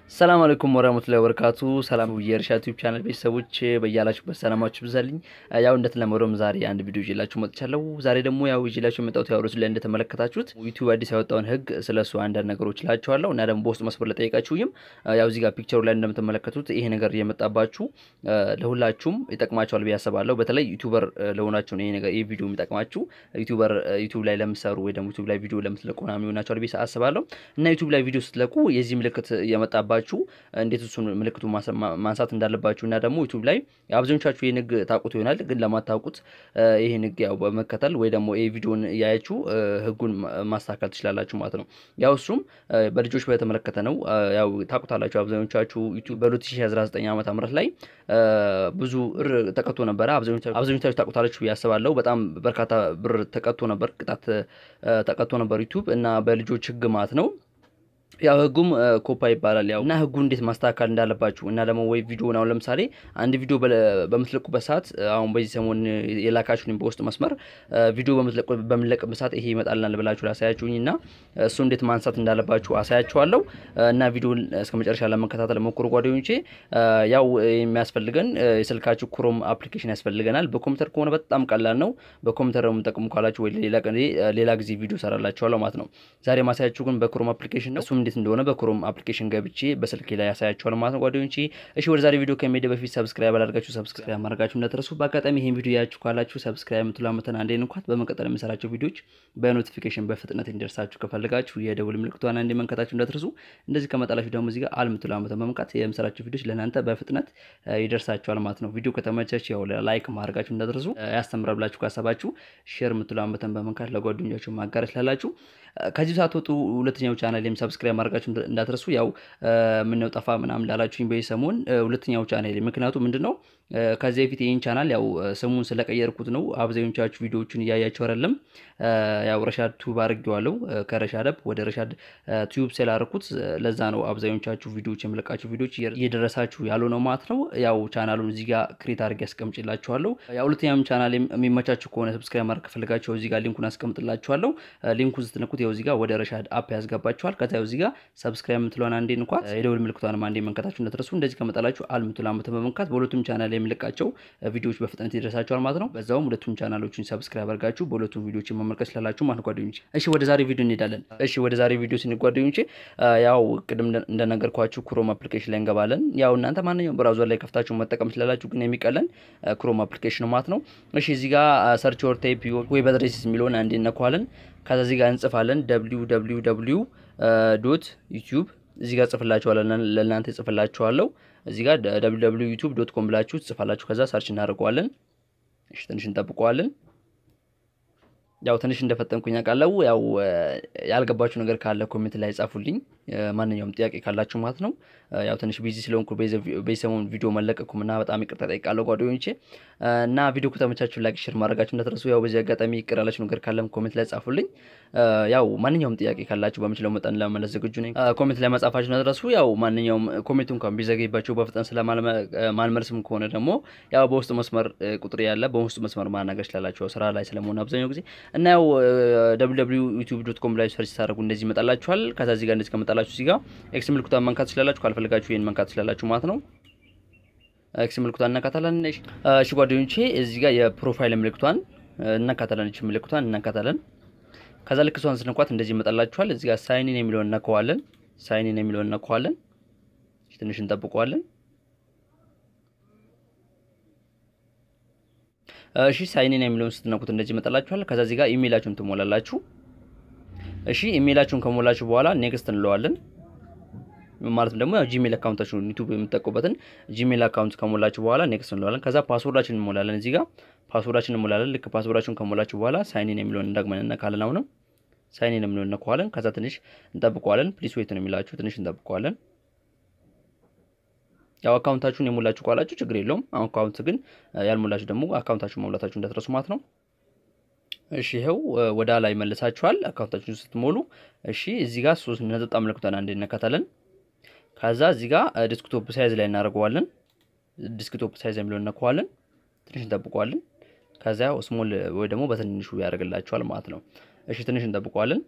ሰላም አለይኩም ወራህመቱላሂ ወበረካቱ። ሰላም የእርሻ ዩቲዩብ ቻናል ቤተሰቦች በያላችሁበት ሰላማችሁ ብዛልኝ። ያው እንደተለመደውም ዛሬ አንድ ቪዲዮ ይዤላችሁ መጥቻለሁ። ዛሬ ደግሞ ያው ይዤላችሁ የመጣሁት ያው ላይ እንደተመለከታችሁት ዩቲዩብ አዲስ ያወጣውን ሕግ ስለሱ አንዳንድ ነገሮች እላችኋለሁ እና ደግሞ በውስጥ መስመር ለጠየቃችሁኝም ያው እዚህ ጋር ፒክቸሩ ላይ እንደምትመለከቱት ይሄ ነገር እየመጣባችሁ ለሁላችሁም ይጠቅማችኋል ብዬ አስባለሁ። በተለይ ዩቲዩበር ለሆናችሁ ነው ይሄ ነገር ይሄ ቪዲዮ የሚጠቅማችሁ። ዩቲዩበር ዩቲዩብ ላይ ለምሰሩ ወይ ደግሞ ዩቲዩብ ላይ ቪዲዮ ለምትለቁ ምናምን ይሆናችኋል ብዬ አስባለሁ እና ዩቲዩብ ላይ ቪዲዮ ስትለቁ የዚህ ምልክት እየመጣባችሁ እንዴት እሱን ምልክቱ ማንሳት እንዳለባችሁ እና ደግሞ ዩቱብ ላይ አብዛኞቻችሁ ይህ ንግ ታውቁት ይሆናል። ግን ለማታውቁት ይህ ንግ ያው በመከተል ወይ ደግሞ ይህ ቪዲዮን እያያችሁ ህጉን ማስተካከል ትችላላችሁ ማለት ነው። ያው እሱም በልጆች በተመለከተ ነው። ያው ታውቁታላችሁ አብዛኞቻችሁ ዩቱብ በ2019 ዓመተ ምህረት ላይ ብዙ ብር ተቀጥቶ ነበረ። አብዛኞቻችሁ ታውቁታላችሁ ያስባለሁ። በጣም በርካታ ብር ተቀጥቶ ነበር፣ ቅጣት ተቀጥቶ ነበር ዩቱብ እና በልጆች ህግ ማለት ነው። ያው ህጉም ኮፓ ይባላል። ያው እና ህጉ እንዴት ማስተካከል እንዳለባችሁ እና ደግሞ ወይ ቪዲዮ አሁን ለምሳሌ አንድ ቪዲዮ በምትለቁበት ሰዓት አሁን በዚህ ሰሞን የላካችሁኝ በውስጥ መስመር ቪዲዮ በምንለቅበት ሰዓት ይሄ ይመጣልናል ብላችሁ ላሳያችሁኝ እና እሱ እንዴት ማንሳት እንዳለባችሁ አሳያችኋለሁ እና ቪዲዮን እስከ መጨረሻ ለመከታተል ሞክሩ ጓደኞቼ። ያው የሚያስፈልገን የስልካችሁ ክሮም አፕሊኬሽን ያስፈልገናል። በኮምፒውተር ከሆነ በጣም ቀላል ነው። በኮምፒውተር የምጠቅሙ ካላችሁ ወይ ሌላ ጊዜ ቪዲዮ ሰራላችኋለሁ ማለት ነው። ዛሬ ማሳያችሁ ግን በክሮም አፕሊኬሽን ነው። እሱም እንዴት እንደሆነ በክሮም አፕሊኬሽን ገብቼ በስልኬ ላይ ያሳያችኋል ማለት ነው ጓደኞቼ። እሺ ወደ ዛሬ ቪዲዮ ከመሄድ በፊት ሰብስክራይብ አላደርጋችሁ ሰብስክራይብ ማድረጋችሁ እንዳትረሱ። በአጋጣሚ ይሄን ቪዲዮ ያያችሁ ካላችሁ ሰብስክራይብ የምትሉ አመተን አንዴ እንኳን በመቀጠል የምሰራቸው ቪዲዮዎች በኖቲፊኬሽን በፍጥነት እንዲደርሳችሁ ከፈልጋችሁ የደውል ምልክቷን አንዴ መንካታችሁ እንዳትረሱ። እንደዚህ ከመጣላችሁ ደግሞ እዚህ ጋር አል የምትሉ አመተን በመንካት የምሰራቸው ቪዲዮዎች ለእናንተ በፍጥነት ይደርሳችኋል ማለት ነው። ቪዲዮ ከተመቻችሁ ያው ላይክ ማድረጋችሁ እንዳትረሱ። ያስተምራል ብላችሁ ካሰባችሁ ሼር የምትሉ አመተን በመንካት ለጓደኞቻችሁ ማጋራት ላላችሁ ከዚህ ሳትወጡ ሁለተኛው ቻናል ላይም ሰብስክራይብ ማድረጋችሁ እንዳትረሱ። ያው ምነው ጠፋ ምናምን ላላችሁኝ በዚህ ሰሞን ሁለተኛው ቻናል ምክንያቱ ምንድን ነው? ከዚህ በፊት ይህን ቻናል ያው ስሙን ስለቀየርኩት ነው። አብዛኞቻችሁ ቪዲዮዎችን እያያችሁ አይደለም። ያው ረሻድ ቱብ አድርጌዋለሁ። ከረሻድ አፕ ወደ ረሻድ ቱብ ስላደረኩት ለዛ ነው አብዛኞቻችሁ ቪዲዮዎች የምለቃችሁ ቪዲዮዎች እየደረሳችሁ ያለው ነው ማለት ነው። ያው ቻናሉን እዚህ ጋር ክሬት አድርጌ አስቀምጭላችኋለሁ። ያው ሁለተኛም ቻናል የሚመቻችሁ ከሆነ ሰብስክራይብ ማድረግ ከፈልጋችሁ እዚህ ጋር ሊንኩን አስቀምጥላችኋለሁ። ሊንኩን ስትነኩት ያው እዚህ ጋር ወደ ረሻድ አፕ ያስገባችኋል። ከዛ እዚህ ጋር ሰብስክራይብ የምትለዋን አንዴ እንኳን የደውል ምልክቷንም አንዴ መንካታችሁ እንዳትረሱ። እንደዚህ ከመጣላችሁ አል የምትለዋን በመንካት በሁለቱም ቻናል የምለቃቸው ቪዲዮዎች በፍጥነት ይደርሳችኋል ማለት ነው። በዛውም ሁለቱም ቻናሎችን ሰብስክራይብ አድርጋችሁ በሁለቱም ቪዲዮዎች መመልከት ስላላችሁ ማለት ጓደኞቼ። እሺ ወደ ዛሬ ቪዲዮ እንሄዳለን። እሺ ወደ ዛሬ ቪዲዮ ስንል ጓደኞቼ ያው ቅድም እንደነገርኳችሁ ክሮም አፕሊኬሽን ላይ እንገባለን። ያው እናንተ ማንኛውም ብራውዘር ላይ ከፍታችሁ መጠቀም ስላላችሁ ግን የሚቀለን ክሮም አፕሊኬሽን ማለት ነው። እሺ እዚህ ጋር ሰርች ኦር ታይፕ ዌብ አድሬስ የሚለውን አንዴ እነኳለን። ከዛ እዚህ ጋር እንጽፋለን ደብሊው ደብሊው ደብሊው ዶት ዩቲዩብ እዚህ ጋር ጽፍላችኋለን ለእናንተ ጽፍላችኋለሁ። እዚህ ጋር ደብሊው ደብሊው ዩቲዩብ ዶት ኮም ብላችሁ ጽፋላችሁ። ከዛ ሰርች እናደርገዋለን። እሺ ትንሽ እንጠብቀዋለን። ያው ትንሽ እንደፈጠንኩኝ አውቃለሁ። ያው ያልገባችሁ ነገር ካለ ኮሜንት ላይ ጻፉልኝ፣ ማንኛውም ጥያቄ ካላችሁ ማለት ነው። ያው ትንሽ ቢዚ ስለሆንኩ በሰሞን ቪዲዮ መለቀኩም እና በጣም ይቅርታ ጠይቃለሁ ጓደኞቼ። እና ቪዲዮ ከተመቻችሁ ላይክ፣ ሼር ማድረጋችሁ እንዳትረሱ። ያው በዚህ አጋጣሚ ይቅር ያላችሁ ነገር ካለም ኮሜንት ላይ ጻፉልኝ። ያው ማንኛውም ጥያቄ ካላችሁ በምችለው መጠን ለመመለስ ዝግጁ ነኝ። ኮሜንት ላይ መጻፋችሁ እንዳትረሱ። ያው ማንኛውም ኮሜንቱ እንኳን ቢዘገይባችሁ በፍጥነት ስለማልመልስም ከሆነ ደግሞ ያው በውስጥ መስመር ቁጥር ያለ በውስጥ መስመር ማናገር ስላላችሁ ስራ ላይ ስለመሆን አብዛኛው ጊዜ እና ያው ደብሊው ደብሊው ዩቲዩብ ዶት ኮም ላይ ሰርች ታደርጉ እንደዚህ ይመጣላችኋል። ከዛ እዚህ ጋር እንደዚህ ከመጣላችሁ እዚህ ጋር ኤክስ ምልክቷን መንካት ትችላላችሁ። ካልፈልጋችሁ ይሄን መንካት ትችላላችሁ ማለት ነው። ኤክስ ምልክቷን እናካታለን። እሺ ጓደኞቼ እዚህ ጋር የፕሮፋይል ምልክቷን እናካታለን። እቺ ምልክቷን እናካታለን። ከዛ ልክ እሷን ስንኳት እንደዚህ ይመጣላችኋል። እዚህ ጋር ሳይኒን የሚለውን እናከዋለን። ሳይኒን የሚለውን እናከዋለን። ትንሽ እንጠብቀዋለን። እሺ ሳይኒን የሚለውን ስትነኩት እንደዚህ ይመጣላችኋል። ከዛ እዚህ ጋር ኢሜይላችሁን ትሞላላችሁ። እሺ ኢሜይላችሁን ከሞላችሁ በኋላ ኔክስት እንለዋለን። ማለትም ደግሞ ያው ጂሜል አካውንታችሁን ዩቲዩብ የምትጠቀሙበትን ጂሜል አካውንት ከሞላችሁ በኋላ ኔክስት እንለዋለን። ከዛ ፓስወርዳችን እንሞላለን። እዚህ ጋር ፓስወርዳችን እንሞላለን። ልክ ፓስወርዳችሁን ከሞላችሁ በኋላ ሳይኒን የሚለውን እንዳግመን እነካለን። አሁንም ሳይኒን የሚለውን እነካዋለን። ከዛ ትንሽ እንጠብቀዋለን። ፕሊስ ዌት ነው የሚላችሁ። ትንሽ እንጠብቀዋለን። ያው አካውንታችሁን የሞላችሁ ካላችሁ ችግር የለውም። አካውንት ግን ያልሞላችሁ ደግሞ አካውንታችሁን መሙላታችሁ እንዳትረሱ ማለት ነው። እሺ ይኸው ወደ ላይ መልሳችኋል አካውንታችሁን ስትሞሉ። እሺ እዚህ ጋር ሶስት ነጥብ ምልክቷን አንዴ እነካታለን። ከዛ እዚህ ጋር ዲስክቶፕ ሳይዝ ላይ እናደርገዋለን። ዲስክቶፕ ሳይዝ የሚለውን እነካዋለን። ትንሽ እንጠብቀዋለን። ከዛ ስሞል ወይ ደግሞ በትንሹ ያደርግላችኋል ማለት ነው። እሺ ትንሽ እንጠብቀዋለን።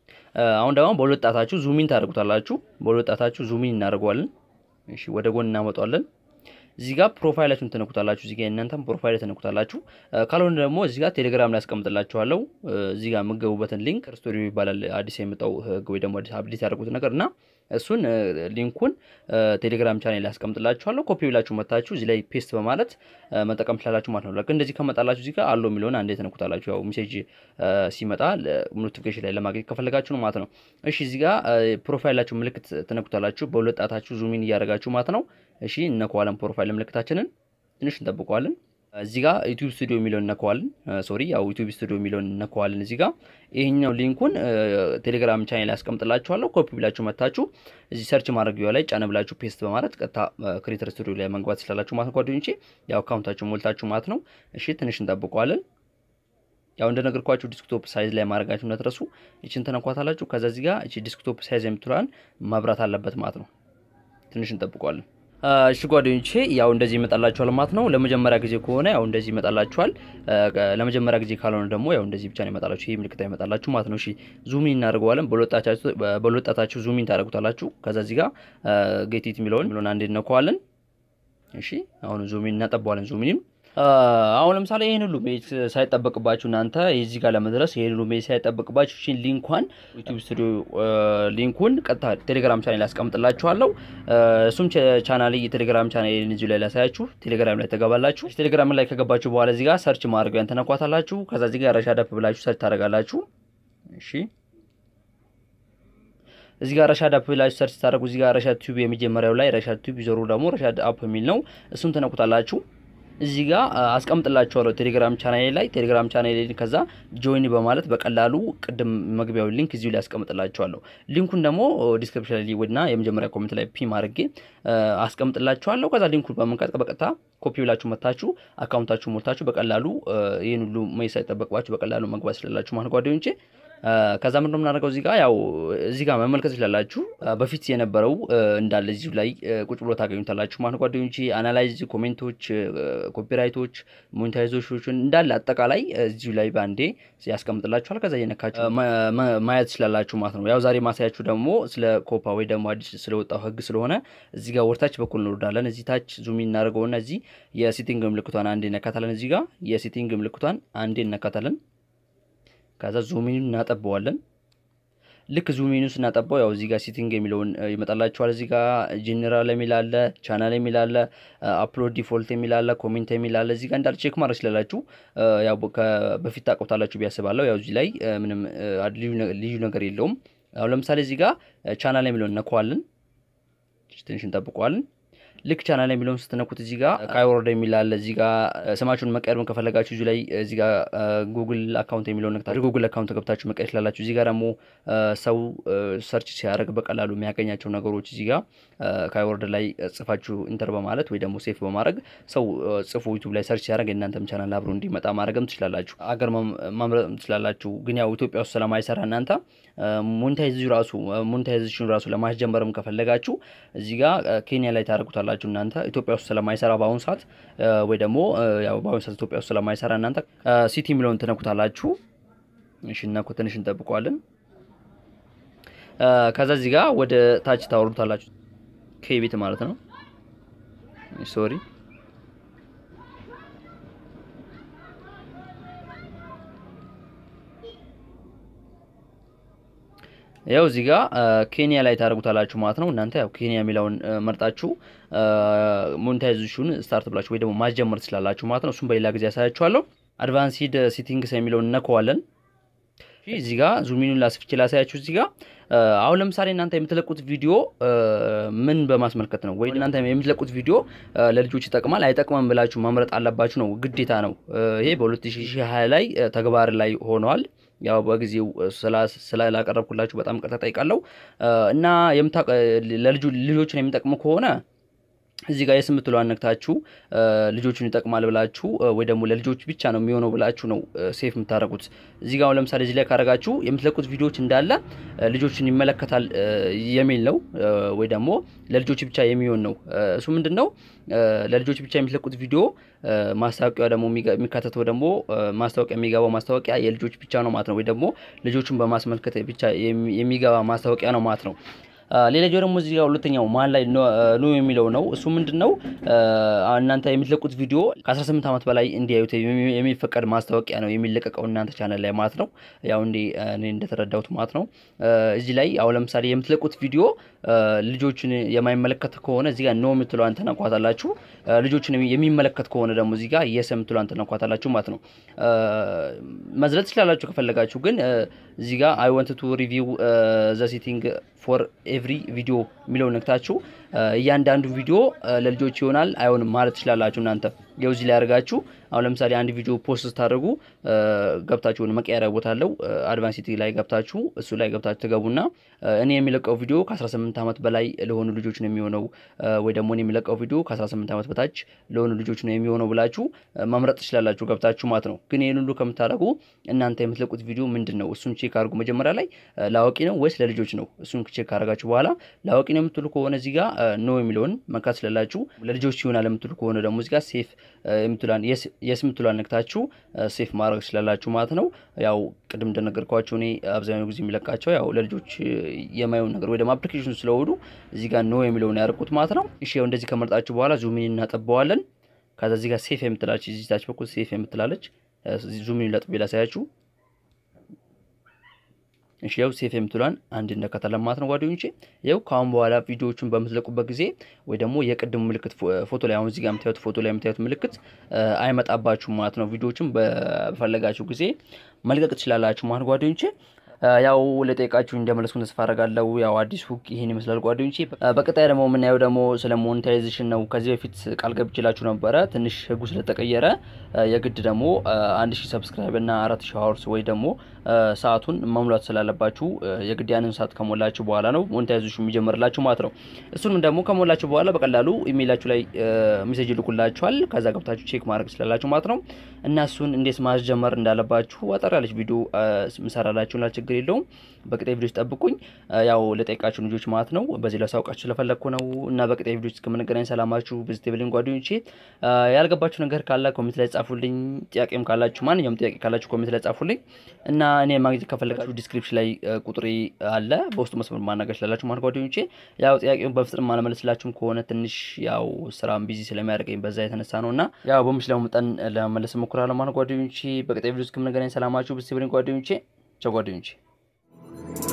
አሁን ደግሞ በሁለት ጣታችሁ ዙሚን ታደርጉታላችሁ። በሁለት ጣታችሁ ዙሚን እናደርገዋለን። እሺ ወደ ጎን እናመጣዋለን። እዚህ ጋር ፕሮፋይላችሁን ትነኩታላችሁ። እዚህ ጋር እናንተም ፕሮፋይል ትነኩታላችሁ። ካልሆነ ደግሞ እዚህ ጋር ቴሌግራም ላይ አስቀምጥላችኋለሁ። እዚህ ጋር የምገቡበትን ሊንክ ስቶሪ ይባላል አዲስ የመጣው ህግ ወይ ደግሞ አዲስ አፕዴት ያደርጉት ነገር እና እሱን ሊንኩን ቴሌግራም ቻናል ላይ አስቀምጥላችኋለሁ። ኮፒ ብላችሁ መታችሁ እዚህ ላይ ፔስት በማለት መጠቀም ትችላላችሁ ማለት ነው። ልክ እንደዚህ ከመጣላችሁ እዚህ ጋር አለው የሚለውን አንዴ ትነኩታላችሁ። ያው ሜሴጅ ሲመጣ ኖቲፊኬሽን ላይ ለማግኘት ከፈለጋችሁ ነው ማለት ነው። እሺ እዚህ ጋር ፕሮፋይላችሁ ምልክት ትነኩታላችሁ። በሁለት ጣታችሁ ዙሚን እያደረጋችሁ ማለት ነው። እሺ እነከዋለን ፕሮፋይል ምልክታችንን ትንሽ እንጠብቀዋለን። እዚህ ጋር ዩቲዩብ ስቱዲዮ የሚለውን እነከዋለን። ሶሪ ያው ዩቲዩብ ስቱዲዮ የሚለውን እነከዋለን። እዚህ ጋር ይሄኛው ሊንኩን ቴሌግራም ቻናል ላይ አስቀምጥላችኋለሁ። ኮፒ ብላችሁ መታችሁ እዚህ ሰርች ማድረጊያው ላይ ጫነ ብላችሁ ፔስት በማለት ቀጥታ ክሬተር ስቱዲዮ ላይ መግባት ትችላላችሁ ማለት ነው። ጓደኞቼ ያው አካውንታችሁ ሞልታችሁ ማለት ነው። እሺ ትንሽ እንጠብቀዋለን። ያው እንደነገርኳችሁ ዲስክቶፕ ሳይዝ ላይ ማድረጋችሁ እንዳትረሱ። እቺን ተነኳታላችሁ። ከዛ እዚህ ጋር እቺ ዲስክቶፕ ሳይዝ የምትሏን ማብራት አለበት ማለት ነው። ትንሽ እንጠብቀዋለን። እሺ ጓደኞቼ ያው እንደዚህ ይመጣላችኋል ማለት ነው። ለመጀመሪያ ጊዜ ከሆነ ያው እንደዚህ ይመጣላችኋል። ለመጀመሪያ ጊዜ ካልሆነ ደግሞ ያው እንደዚህ ብቻ ነው ይመጣላችሁ። ይሄ ምልክት ይመጣላችሁ ማለት ነው። እሺ ዙሚን እናደርገዋለን። በሁለጣታችሁ ዙሚን ታደርጉታላችሁ። ከዛ እዚህ ጋር ጌቲት የሚለውን የሚለውን አንዴ እነከዋለን። እሺ አሁን ዙሚን እናጠባዋለን። ዙሚንም አሁን ለምሳሌ ይህን ሁሉ ሜጅ ሳይጠበቅባችሁ እናንተ የዚህ ጋር ለመድረስ ይህን ሁሉ ሜጅ ሳይጠበቅባችሁ እሺ ሊንኳን ዩቲዩብ ስቱዲዮ ሊንኩን ቀጥታ ቴሌግራም ቻናል ያስቀምጥላችኋለሁ። እሱም ቻናል የቴሌግራም ቻናል እዚሁ ላይ ላሳያችሁ። ቴሌግራም ላይ ተገባላችሁ። ቴሌግራም ላይ ከገባችሁ በኋላ እዚህ ጋር ሰርች ማድረጊያን ተነኳታላችሁ። ከዛ እዚህ ጋር ረሻድ አፕ ብላችሁ ሰርች ታደርጋላችሁ። እሺ እዚህ ጋር ረሻድ አፕ ብላችሁ ሰርች ታደርጉ። እዚህ ጋር ረሻድ ቲዩብ የመጀመሪያው ላይ ረሻድ ቲዩብ ይዘሩ ደግሞ ረሻድ አፕ የሚል ነው። እሱም ተነኩታላችሁ። እዚህ ጋር አስቀምጥላችኋለሁ ቴሌግራም ቻናሌ ላይ ቴሌግራም ቻናሌ ከዛ ጆይን በማለት በቀላሉ ቅድም መግቢያው ሊንክ እዚሁ ላይ አስቀምጥላችኋለሁ። ሊንኩን ደግሞ ዲስክሪፕሽን ላይ ወድና የመጀመሪያ ኮሜንት ላይ ፒም አድርጌ አስቀምጥላችኋለሁ። ከዛ ሊንኩን በመንቀጥ በቀጥታ ኮፒ ብላችሁ መታችሁ አካውንታችሁ ሞልታችሁ በቀላሉ ይህን ሁሉ መይ ሳይጠበቅባችሁ በቀላሉ መግባት ስላላችሁ ማለት ጓደኞቼ ከዛ ምንድነው የምናደርገው እዚህ ጋር ያው እዚህ ጋር መመልከት ትችላላችሁ። በፊት የነበረው እንዳለ እዚሁ ላይ ቁጭ ብሎ ታገኙታላችሁ ማለት ጓደኞቼ። አናላይዝ፣ ኮሜንቶች፣ ኮፒራይቶች፣ ሞኔታይዜሽኖችን እንዳለ አጠቃላይ እዚሁ ላይ በአንዴ ያስቀምጥላችኋል። ከዛ እየነካችሁ ማየት ትችላላችሁ ማለት ነው። ያው ዛሬ ማሳያችሁ ደግሞ ስለ ኮፓ ወይ ደግሞ አዲስ ስለወጣው ህግ ስለሆነ እዚህ ጋር ወርታች በኩል እንወርዳለን። እዚህ ታች ዙሚ እናደርገውና እዚህ የሴቲንግ ምልክቷን አንዴ እነካታለን። እዚህ ጋር የሴቲንግ ምልክቷን አንዴ እነካታለን። ከዛ ዙሚኑን እናጠበዋለን። ልክ ዙሚኑ ስናጠባው ያው እዚህ ጋር ሴቲንግ የሚለውን ይመጣላችኋል። እዚህ ጋር ጄኔራል የሚል አለ፣ ቻናል የሚል አለ፣ አፕሎድ ዲፎልት የሚል አለ፣ ኮሜንት የሚል አለ። እዚህ ጋር እንዳለ ቼክ ማድረግ ስላላችሁ ያው በፊት ታውቁታላችሁ ቢያስባለሁ። ያው እዚህ ላይ ምንም ልዩ ነገር የለውም። አሁን ለምሳሌ እዚህ ጋር ቻናል የሚለውን እነከዋለን። ትንሽ እንጠብቀዋለን። ልክ ቻናል የሚለውን ስትነኩት እዚህ ጋር ካይወርድ የሚል አለ። እዚህ ጋር ስማችሁን መቀየር ከፈለጋችሁ እዚህ ላይ እዚህ ጋር ጉግል አካውንት የሚለውን ነክታችሁ ጉግል አካውንት ገብታችሁ መቀየር ስላላችሁ እዚህ ጋር ደግሞ ሰው ሰርች ሲያደርግ በቀላሉ የሚያገኛቸው ነገሮች እዚህ ጋር ካይወርድ ላይ ጽፋችሁ ኢንተር በማለት ወይ ደግሞ ሴፍ በማድረግ ሰው ጽፎ ዩቱብ ላይ ሰርች ሲያደርግ የእናንተም ቻናል አብሮ እንዲመጣ ማድረግም ትችላላችሁ። አገር ማምረጥም ትችላላችሁ። ግን ያው ኢትዮጵያ ውስጥ ስለማይሰራ እናንተ ሞኔታይዝ ራሱ ሞኔታይዜሽን ራሱ ለማስጀመርም ከፈለጋችሁ እዚህ ጋር ኬንያ ላይ ታደርጉታላችሁ እናንተ ኢትዮጵያ ውስጥ ስለማይሰራ በአሁኑ ሰዓት ወይ ደግሞ ያው በአሁኑ ሰዓት ኢትዮጵያ ውስጥ ስለማይሰራ እናንተ ሲቲ የሚለውን ትነኩታላችሁ። እሺ እናኩ ትንሽ እንጠብቀዋለን። ከዛ እዚህ ጋር ወደ ታች ታወርዱታላችሁ። ከቤት ማለት ነው። ሶሪ ያው እዚህ ጋር ኬንያ ላይ ታደርጉታላችሁ ማለት ነው። እናንተ ያው ኬንያ የሚለውን መርጣችሁ ሞኔታይዜሽን ስታርት ብላችሁ ወይ ደግሞ ማስጀመር ትችላላችሁ ማለት ነው። እሱም በሌላ ጊዜ ያሳያችኋለሁ። አድቫንሲድ ሴቲንግስ የሚለውን እነከዋለን። እዚህ ጋር ዙሚኑን ላስፍቼ ላሳያችሁ። እዚህ ጋር አሁን ለምሳሌ እናንተ የምትለቁት ቪዲዮ ምን በማስመልከት ነው? ወይ እናንተ የምትለቁት ቪዲዮ ለልጆች ይጠቅማል አይጠቅምም ብላችሁ መምረጥ አለባችሁ ነው፣ ግዴታ ነው። ይሄ በ2020 ላይ ተግባር ላይ ሆነዋል። ያው በጊዜው ስላላቀረብኩላችሁ በጣም ቅርታ ጠይቃለሁ። እና ልጆችን የሚጠቅሙ ከሆነ እዚህ ጋር የስ የምትለዋን ነክታችሁ ልጆቹን ይጠቅማል ብላችሁ ወይ ደግሞ ለልጆች ብቻ ነው የሚሆነው ብላችሁ ነው ሴፍ የምታደርጉት። እዚህ ጋር አሁን ለምሳሌ እዚህ ላይ ካደረጋችሁ የምትለቁት ቪዲዮዎች እንዳለ ልጆችን ይመለከታል የሚል ነው፣ ወይ ደግሞ ለልጆች ብቻ የሚሆን ነው። እሱ ምንድን ነው? ለልጆች ብቻ የምትለቁት ቪዲዮ ማስታወቂያ ደግሞ የሚካተተው ደግሞ ማስታወቂያ የሚገባው ማስታወቂያ የልጆች ብቻ ነው ማለት ነው፣ ወይ ደግሞ ልጆቹን በማስመልከት ብቻ የሚገባ ማስታወቂያ ነው ማለት ነው። ሌላኛው ደግሞ እዚህ ጋር ሁለተኛው መሀል ላይ ኖ የሚለው ነው። እሱ ምንድን ነው? እናንተ የምትለቁት ቪዲዮ ከ18 ዓመት በላይ እንዲያዩት የሚፈቀድ ማስታወቂያ ነው የሚለቀቀው እናንተ ቻናል ላይ ማለት ነው። ያው እንዲ እኔ እንደተረዳሁት ማለት ነው። እዚህ ላይ አሁን ለምሳሌ የምትለቁት ቪዲዮ ልጆችን የማይመለከት ከሆነ እዚህ ጋር ኖ የምትለዋን ተነኳታላችሁ። ልጆችን የሚመለከት ከሆነ ደግሞ እዚህ ጋር የስ የምትለዋን ተነኳታላችሁ ማለት ነው። መዝለጥ ትችላላችሁ ከፈለጋችሁ፣ ግን እዚህ ጋር አይ ወንት ቱ ሪቪው ዘ ሴቲንግ ፎር ኤቭሪ ቪዲዮ የሚለው ነክታችሁ እያንዳንዱ ቪዲዮ ለልጆች ይሆናል አይሆንም ማለት ትችላላችሁ እናንተ ይኸው እዚህ ላይ አድርጋችሁ አሁን ለምሳሌ አንድ ቪዲዮ ፖስት ስታደርጉ ገብታችሁ መቀየሪያ ቦታ አለው አድቫንሲቲ ላይ ገብታችሁ እሱ ላይ ገብታችሁ ትገቡና እኔ የሚለቀው ቪዲዮ ከ18 ዓመት በላይ ለሆኑ ልጆች ነው የሚሆነው ወይ ደግሞ እኔ የሚለቀው ቪዲዮ ከ18 ዓመት በታች ለሆኑ ልጆች ነው የሚሆነው ብላችሁ መምረጥ ትችላላችሁ ገብታችሁ ማለት ነው። ግን ይህን ሁሉ ከምታደርጉ እናንተ የምትለቁት ቪዲዮ ምንድን ነው እሱን ቼክ አድርጉ። መጀመሪያ ላይ ለአዋቂ ነው ወይስ ለልጆች ነው? እሱን ቼክ ካደረጋችሁ በኋላ ለአዋቂ ነው የምትሉ ከሆነ እዚህ ጋር ኖ የሚለውን መንካት ስላላችሁ፣ ለልጆች ይሆናል የምትሉ ከሆነ ደግሞ እዚህ ጋር ሴፍ የምትሏን የስ የምትሏን ነክታችሁ ሴፍ ማድረግ ስላላችሁ ማለት ነው። ያው ቅድም እንደነገርኳቸው እኔ አብዛኛው ጊዜ የሚለቃቸው ያው ለልጆች የማየውን ነገር ወይ ደግሞ አፕሊኬሽን ስለሆኑ እዚህ ጋር ኖ የሚለውን ያደርጉት ማለት ነው። እሺ ያው እንደዚህ ከመርጣችሁ በኋላ ዙሚን እናጠበዋለን። ከዛ እዚህ ጋር ሴፍ የምትላለች እዚህ ታች በኩል ሴፍ የምትላለች ዙሚን ለጥቤ ላሳያችሁ። እሺ ያው ሴፍ የምትሏን አንድ እንደከተለ ማለት ነው ጓደኞቼ። ያው ከአሁን በኋላ ቪዲዮዎቹን በምትለቁበት ጊዜ ወይ ደግሞ የቅድሙ ምልክት ፎቶ ላይ አሁን እዚህ ጋር የምታዩት ፎቶ ላይ የምታዩት ምልክት አይመጣባችሁም ማለት ነው። ቪዲዮዎችን በፈለጋችሁ ጊዜ መልቀቅ ትችላላችሁ ማለት ጓደኞቼ። ያው ለጠየቃችሁ እንደመለስኩ ተስፋ አደርጋለሁ። ያው አዲስ ሁክ ይህን ይመስላል ጓደኞቼ። በቀጣይ ደግሞ የምናየው ደግሞ ስለ ሞኔታይዜሽን ነው። ከዚህ በፊት ቃል ገብቼላችሁ ነበረ። ትንሽ ህጉ ስለተቀየረ የግድ ደግሞ አንድ ሺህ ሰብስክራይብ እና አራት ሺህ ሀወርስ ወይ ደግሞ ሰዓቱን መሙላት ስላለባችሁ የግድ ያንን ሰዓት ከሞላችሁ በኋላ ነው ሞኔታይዜሽን የሚጀምርላችሁ ማለት ነው። እሱንም ደግሞ ከሞላችሁ በኋላ በቀላሉ ኢሜይላችሁ ላይ ሜሴጅ ይልኩላችኋል። ከዛ ገብታችሁ ቼክ ማድረግ ስላላችሁ ማለት ነው። እና እሱን እንዴት ማስጀመር እንዳለባችሁ አጠር ያለች ቪዲዮ ምሰራላችሁ ላ ችግር የለውም። በቀጣይ ቪዲዮች ጠብቁኝ። ያው ለጠይቃችሁ ልጆች ማለት ነው። በዚህ ላሳውቃችሁ ስለፈለግኩ ነው። እና በቀጣይ ቪዲዮች እስከምንገናኝ ሰላማችሁ ቪዚቴብልን ጓደኞቼ። ያልገባችሁ ነገር ካለ ኮሜንት ላይ ጻፉልኝ። ጥያቄም ካላችሁ ማንኛውም ጥያቄ ካላችሁ ኮሜንት ላይ ጻፉልኝ እና እኔ ማግኘት ከፈለጋችሁ ዲስክሪፕሽን ላይ ቁጥሬ አለ። በውስጡ መስመር ማናገር ስላላችሁ ማለት ጓደኞቼ። ያው ጥያቄውን በፍጥነት ማለመለስላችሁም ከሆነ ትንሽ ያው ስራም ቢዚ ስለሚያደርገኝ በዛ የተነሳ ነው እና ያው በምችለው መጠን ለመመለስ እሞክራለሁ ማለት ጓደኞቼ። በቀጣይ ቪዲዮ እስከምንገናኝ ሰላማችሁ ቪዚቴብልን ጓደኞቼ። ቻው ጓደኞቼ።